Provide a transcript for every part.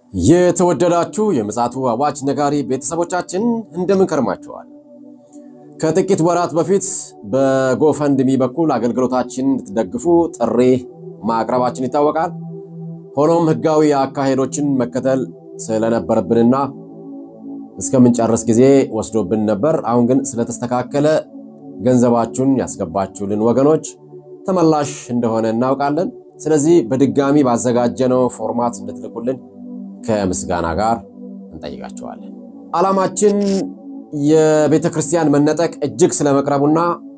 የተወደዳችሁ የምፅዓቱ አዋጅ ነጋሪ ቤተሰቦቻችን እንደምን ከርማችኋል? ከጥቂት ወራት በፊት በጎፈንድሚ በኩል አገልግሎታችን እንድትደግፉ ጥሪ ማቅረባችን ይታወቃል። ሆኖም ሕጋዊ አካሄዶችን መከተል ስለነበረብንና እስከምንጨርስ ጊዜ ወስዶብን ነበር። አሁን ግን ስለተስተካከለ ገንዘባችሁን ያስገባችሁልን ወገኖች ተመላሽ እንደሆነ እናውቃለን። ስለዚህ በድጋሚ ባዘጋጀነው ፎርማት እንድትልኩልን ከምስጋና ጋር እንጠይቃቸዋለን። ዓላማችን የቤተ ክርስቲያን መነጠቅ እጅግ ስለመቅረቡና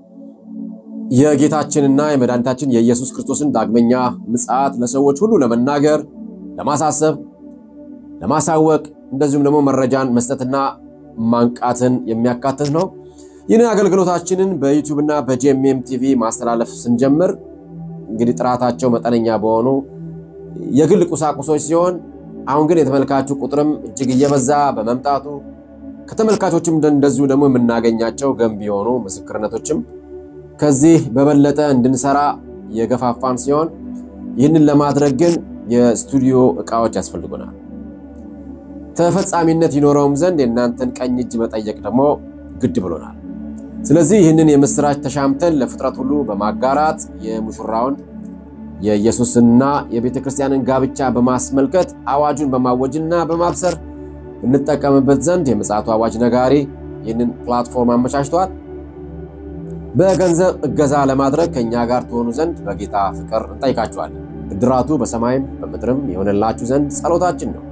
የጌታችንና የመድኃኒታችን የኢየሱስ ክርስቶስን ዳግመኛ ምጽአት ለሰዎች ሁሉ ለመናገር፣ ለማሳሰብ፣ ለማሳወቅ እንደዚሁም ደግሞ መረጃን መስጠትና ማንቃትን የሚያካትት ነው። ይህንን አገልግሎታችንን በዩቲዩብ እና በጂኤምኤም ቲቪ ማስተላለፍ ስንጀምር እንግዲህ ጥራታቸው መጠነኛ በሆኑ የግል ቁሳቁሶች ሲሆን አሁን ግን የተመልካቹ ቁጥርም እጅግ እየበዛ በመምጣቱ ከተመልካቾችም እንደዚሁ ደግሞ የምናገኛቸው ገንቢ የሆኑ ምስክርነቶችም ከዚህ በበለጠ እንድንሰራ የገፋፋን ሲሆን ይህንን ለማድረግ ግን የስቱዲዮ እቃዎች ያስፈልጉናል። ተፈጻሚነት ይኖረውም ዘንድ የእናንተን ቀኝ እጅ መጠየቅ ደግሞ ግድ ብሎናል። ስለዚህ ይህንን የምስራች ተሻምተን ለፍጥረት ሁሉ በማጋራት የሙሽራውን የኢየሱስና የቤተ ክርስቲያንን ጋብቻ በማስመልከት አዋጁን በማወጅና በማብሰር እንጠቀምበት ዘንድ የምፅዓቱ አዋጅ ነጋሪ ይህንን ፕላትፎርም አመቻችተዋል። በገንዘብ እገዛ ለማድረግ ከእኛ ጋር ትሆኑ ዘንድ በጌታ ፍቅር እንጠይቃችኋለን። ብድራቱ በሰማይም በምድርም የሆነላችሁ ዘንድ ጸሎታችን ነው።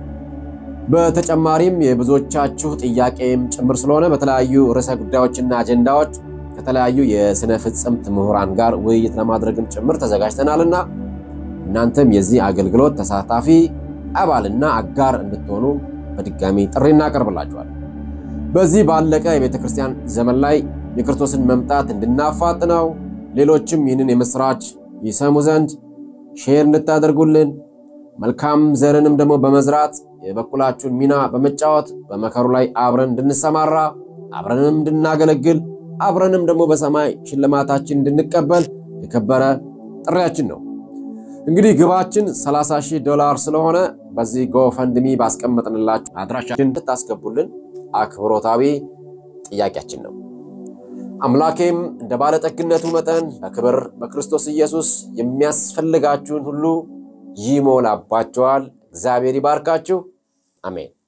በተጨማሪም የብዙዎቻችሁ ጥያቄም ጭምር ስለሆነ በተለያዩ ርዕሰ ጉዳዮችና አጀንዳዎች ከተለያዩ የስነ ፍጽምት ምሁራን ጋር ውይይት ለማድረግም ጭምር ተዘጋጅተናልና እናንተም የዚህ አገልግሎት ተሳታፊ አባልና አጋር እንድትሆኑ በድጋሚ ጥሪ እናቀርብላችኋለን። በዚህ ባለቀ የቤተ ክርስቲያን ዘመን ላይ የክርስቶስን መምጣት እንድናፋጥነው ሌሎችም ይህንን የምስራች ይሰሙ ዘንድ ሼር እንድታደርጉልን መልካም ዘርንም ደግሞ በመዝራት የበኩላችሁን ሚና በመጫወት በመከሩ ላይ አብረን እንድንሰማራ አብረንም እንድናገለግል አብረንም ደግሞ በሰማይ ሽልማታችን እንድንቀበል የከበረ ጥሪያችን ነው። እንግዲህ ግባችን 30 ሺህ ዶላር ስለሆነ በዚህ ጎፈንድሚ ባስቀመጥንላችሁ አድራሻችን እንድታስገቡልን አክብሮታዊ ጥያቄያችን ነው። አምላኬም እንደ ባለጠግነቱ መጠን በክብር በክርስቶስ ኢየሱስ የሚያስፈልጋችሁን ሁሉ ይሞላባችኋል። እግዚአብሔር ይባርካችሁ። አሜን።